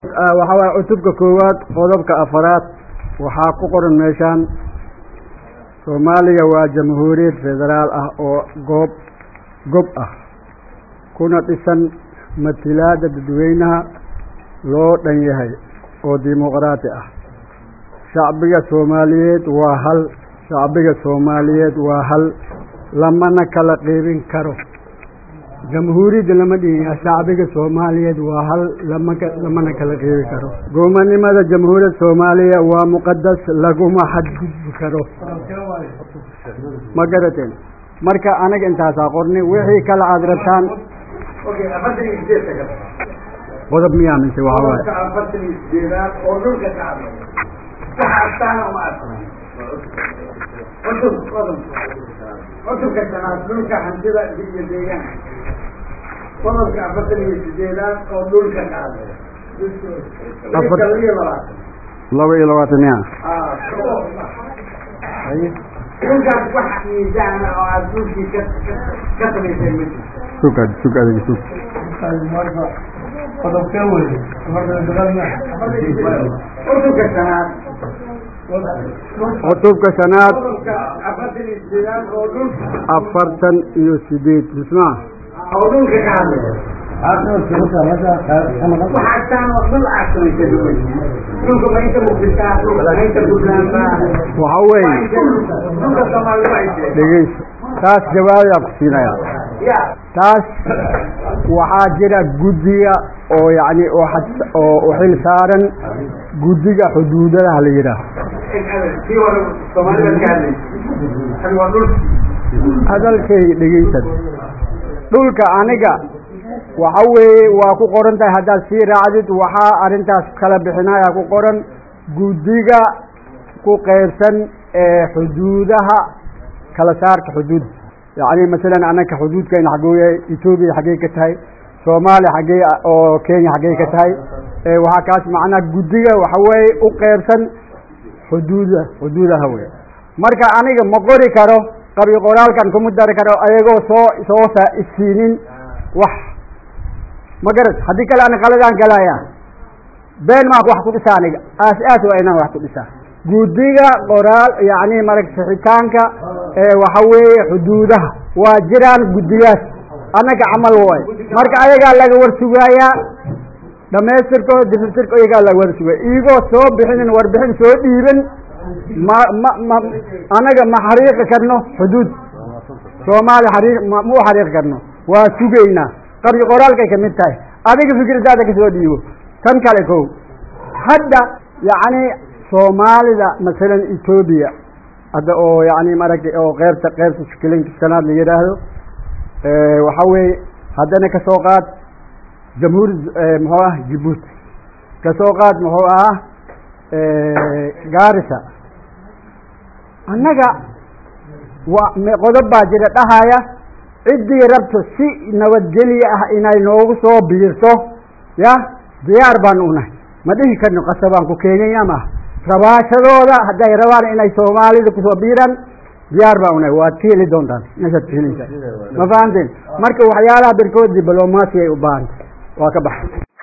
waxaa waaya cutubka koowaad qodobka afaraad waxaa ku qoran meeshaan soomaaliya waa jamhuuriyad federaal ah oo goob gob ah kuna dhisan matilaada dadweynaha loo dhan yahay oo dimuqraati ah shacbiga soomaaliyeed waa hal shacbiga soomaaliyeed waa hal lamana kala qeybin karo jamhuuriyadda lama dhihin shacbiga soomaaliyeed waa hal lamaka lamana kala qeybi karo goomannimada jamhuuriyadda soomaaliya waa muqadas laguma xadgudbi karo ma garateen marka anaga intaasaa qorni wixii kale aada rabtaan qodob miyaa mise waxa waaye afartan iyo sideedaad oo dhulka ka hadlay waxa astaana uma aslan cutub cutub cutubka shanaad dhulka hantida iyo deegaanka qodobka afartan iyo sideedaad oo dhulka ka hadlay Afar- laba iyo labaatan laba iyo labaatan miya dhulkaas wax miisaana oo aad dhulkii ka ka- ka samaysay ma jirto sug ad sug adiga sug cutubka shanaad cutubka shanaad qodobka afartan iyo sideedaad oo dhulka afartan iyo sideed mismaa oo dhulka ka hadlay waxaastaan oo dhul caasamaysa duway dhulka ma inta muqdishaa dhulka ma inta buntlandbaa waxa weeye dhulka soomaalida waa intee dhegeyso taas jawaabayaan ku siinaya ya taas waxaa jira guddiga oo yacni oo xad- oo u xil saaran guddiga xuduudadaha la yidhaaho kii hore soomaalida ka hadlaysa kan waa dhulka hadalkay dhegeysan dhulka aniga waxa weeye waa ku qoran tahay haddaad sii raacdid waxaa arrintaas kala bixinaya ku qoran guddiga ku qeybsan ee xuduudaha kala saarka xuduud yacni masalan annaka xuduudkayna xaggee etoobiya xaggey ka tahay soomaaliya xaggee oo kenya xaggey ka tahay ee waxaa kaas macnaha guddiga waxa weeye u qeybsan xuduuda xuduudaha wey marka aniga ma qori karo qabi qoraalkan kuma dari karo ayagoo soo soo sa isiinin wax ma garat haddii kale ana qaladaan galaya been maa wax ku dhisaa aniga aas aas waa inaan wax ku dhisaa guddiga qoraal yacni marag sixitaanka ee waxa weeye xuduudaha waa jiraan guddigaas annaga camal waay marka ayagaa laga war sugaayaa dhamaystirkooda difirtirka iyagaa laga war sugaya iyagoo soo bixinin warbixin soo dhiiban ma ma ma annaga ma xariiqi karno xuduud soomaaliya xariiq ma ma u xariiqi karno waa sugaynaa qabri qoraalkay ka mid tahay adiga fikradaada kasoo dhiibo tan kale kow hadda yacni soomaalida masalan etoobiya hadda oo yacni maragtay oo qeybta qeybta shikilinka shanaad la yidhaahdo waxa weeye haddana kasoo qaad jamhuuri muxuu ah jibuuti kasoo qaad muxuu ahaa gaarisa annaga wa me- qodob baa jira dhahaya ciddii rabto si nabadgelye ah inay noogu soo biirto ya diyaar baan unahay ma dhihi karno qasabaan ku keenaya maaha rabaashadooda hadday rabaan inay soomaalida kusoo biiraan diyaar baan unahay waad ka heli doontaan meeshaad ka helaysaa ma fahanteen marka waxyaalaha birkood diblomaasi ay u baahantay waa ka baxay